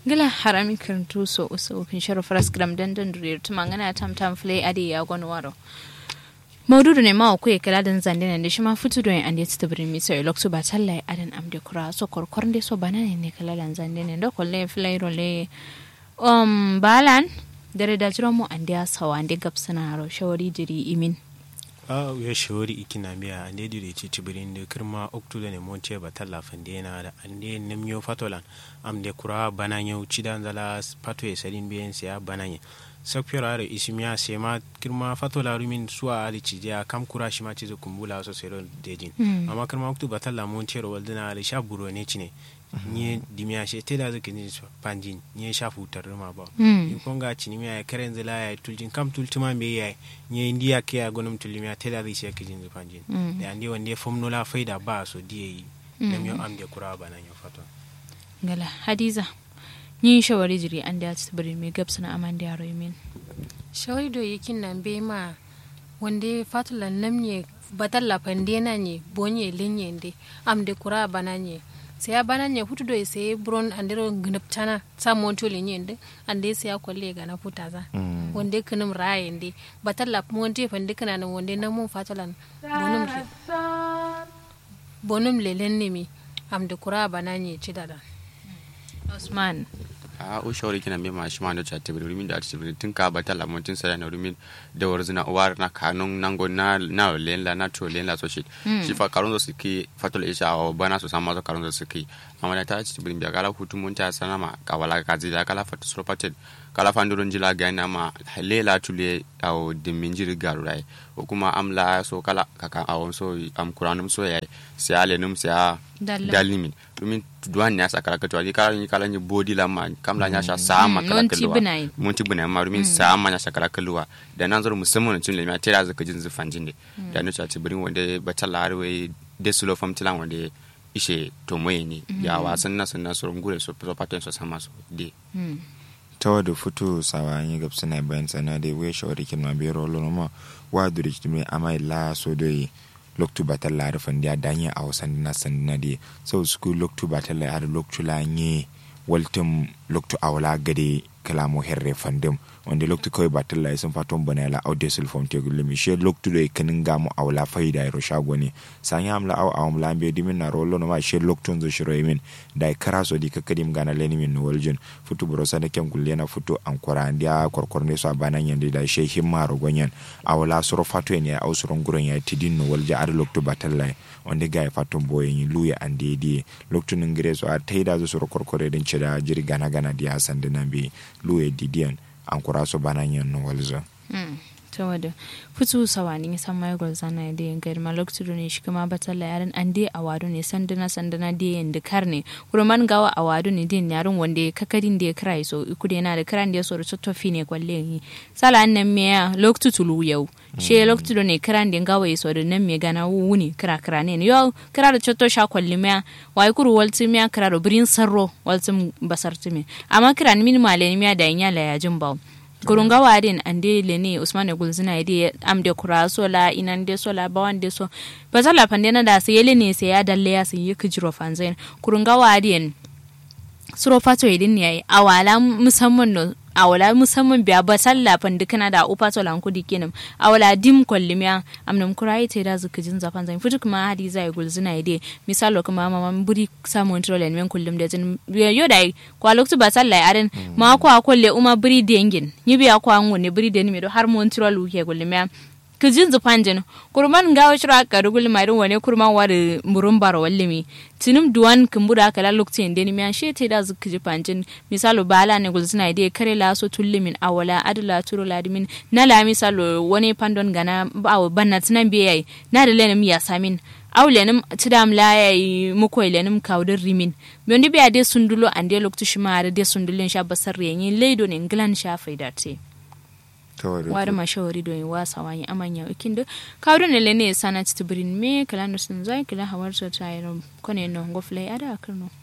gila harami karantu so uso ufin sharo faras gram dandan duriyar tuma ngana tam tam flay adi ya gwan waro maududu ne mawa kuye kala dan zande ne shi ma fitu don ande ta birin mi sai lokto ba talla adan amde kura so korkor de so banane ne kala dan zande ne do kolle flay role um balan dare da jiro mu ande asawa ande gapsana ro shawari jiri imin a ya shawari ikina biya ande dire ci tibirin da kirma oktu da ne monte ba talla fande na da ande nemyo fatolan am de kura bananyo cidan zala pato e sadin biyen siya bananye sakfiyar are isimiya sai ma kirma fatola rumin suwa ali cijiya kam kura shi ma cizo kumbula so sero dejin amma kirma oktu ba talla monte ro waldina ali sha buro ne cine nye dimiya she tela zake ni panjin nye sha futar ma ba in konga chini miya ya karen zila ya tuljin kam tultuma be ya nye indiya ke ya gonum tulimiya tela zai she kijin panjin da ande wande fomno la faida ba so diye yi nam yo am de kura ba nan yo fato ngala hadiza ni shawari jiri an da ta bari me gabsana aman da yaro min shawari do yakin nan be ma wande fatula namye batalla pandena nye bonye lenye nde am de kura bananye sai ya bana ne hutu do sai bron andero gnaptana sa monto le nyende ande sai ya kwalle ga na futa za wonde kunum raye nde batalla monte fande kana nan wonde na mun fatalan bonum le bonum le lenne mi am de kura bana ne ci dada Osman a o shawari kina me ma shi ma no chatte bi rumin da ati bi tun ka bata la mun tun sara na rumin da warzina war na kanun nango na na len la na to len la so shi shi fa karun su ki fatul isha o bana so sama so karun su ki amma da ta ci bi bi kala hutu mun ta sana ma ka wala ka ji da kala fatu so patet kala fandurun jila ga na ma lela tule au dimin jiri garu rai o kuma amla so kala kaka awon so am kuranum so yayi sai ale num sai dalimin domin duwan ne ya saka ka tuwali kala ni kala ni body la ma kam la nya sha sama kala kalwa mun ti bina ma domin sama nya sha kala kalwa da nan zuru musamman tun le ma tera zaka jin zufan jin de da no cha tibirin wanda batalla arwe de sulo fam tilan wanda ishe to moye ne ya wasan na sunna surun gure so so paten so sama so de tawa da futu sawa yi gab suna bayan sana da we shawari kin ma bero lo ma wa duri kitme amai la so doyi loktu batal la rafan dia danya a wasan na sandina de so su loktu batal la har loktu la nye waltum loktu awla gade kalamo herre fandem wanda loktu kawai batal la sun faton bana la aude sulfon te gulmi she loktu do kanin gamu awla faida ro shago ne san ya amla aw awm la be dimin na rollo no ma she loktu zo shiro yimin dai karaso di kakadim gana leni min no waljun futu bro sana kem gulle na futu ankora ndia korkor ne so banan yande da she himma ro gonyan awla soro fatu ne aw soro nguron ya tidin no walja ar loktu batal la wanda ga fatun boyen luya ande di loktu ngire so a taida zo soro korkore din cida jiri gana gana di hasan dinan bi luya didian ankura so bana yin no walzo ta wada fitu sawani san mai golzana da yin gari malok tudu ne shi kuma batalla yaran an dai awadu ne sandana sandana da yin da karne kurman gawa awadu ne din yarin wanda kakadin da ya kira so iku da yana da kiran da ya so da tofi ne kwalle yi sala an nan me lok tutulu yau she lok tudu ne kiran da gawa ya so da nan me gana wuni kira kira ne yau kira da cotto sha kwalle me wai kuru walti me kira da birin sarro walti basar tumi amma kira ni min male me da yin yala ya jin bawo kurunga wadin ande lene usman gulzina ide amde kura sola inande sola bawande so bazala pandena da sai yele ne sai ya dalle ya sai yake jiro fanzain kurunga wadin suro fato idin yayi awala musamman no awala musamman biya ba salla pandi kana da upa to lan kudi kenan awala dim kollimiya amnam kurai te da zuka jin zafan zan fitu kuma hadi zai gulzina ide misalo kuma mama buri samu control men kullum da jin yo dai kwa loktu ba salla aren ma kwa kolle uma buri dengin ni biya kwa ngone buri den mi do har mon control uke kullimiya kijin zufan jin kurman gawo shira ka rugul marin wane kurman wari murun baro wallimi tinum duwan kumbura kala lokacin da ni miyan shete da zuka ji panjin misalo bala ne gulzina ide kare la so tullimin awala adula turo ladimin na la misalo wani pandon gana bawo banna tinan biyai na da lenim ya samin aw lenim tidam la yayi muko lenim kawdin rimin bondi biya de sundulo ande loktu shimare de sundulin sha basar yenyi leido ne nglan sha faidate wari mashawari don wasa wani amanya ikin da kawo ne lene sana titibirin me kala nusun zai kila hawar ta yi kone no ngoflai ada akarno